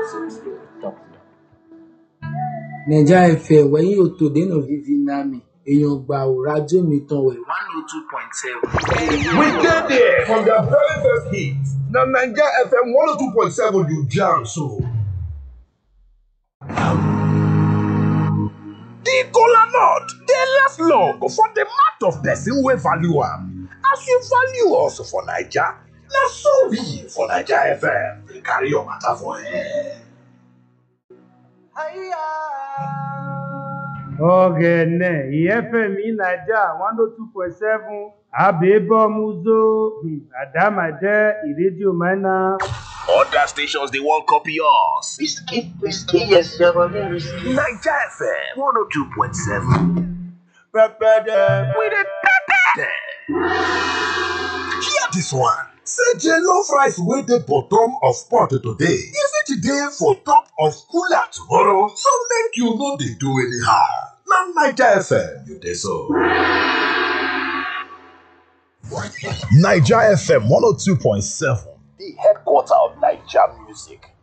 naija fm wẹ̀yìn òtòdé náà vivi nami èèyàn gbà ò rájò mi tán wẹ̀ one oh two point seven. We get there from the very first hit. Na Naija FM 102.7 you jam so. The kola nut dey last long for the mouth of person wey value am. As you value us for Naija, na so we for Naija FM dey carry your matter for air. ọ̀gẹ̀nẹ̀ ìyẹ́fẹ̀mí naija one oh two point seven àbẹ̀bọ̀mùzó àdàmàjẹ́ ìrédíò mẹ́nà. Other stations dey wan copy us. Whiskey, whiskey, yes, you're a very risky. Naija FM 102.7. pẹpẹdẹ. We dey pepper dem. Hear this one. Say jollof rice wey dey bottom of pot today, e fit dey for top of cooler tomorrow, so make you no dey do anyhow. Na Naija FM you dey so. Naija FM 102.7, the headquarter of Naija music.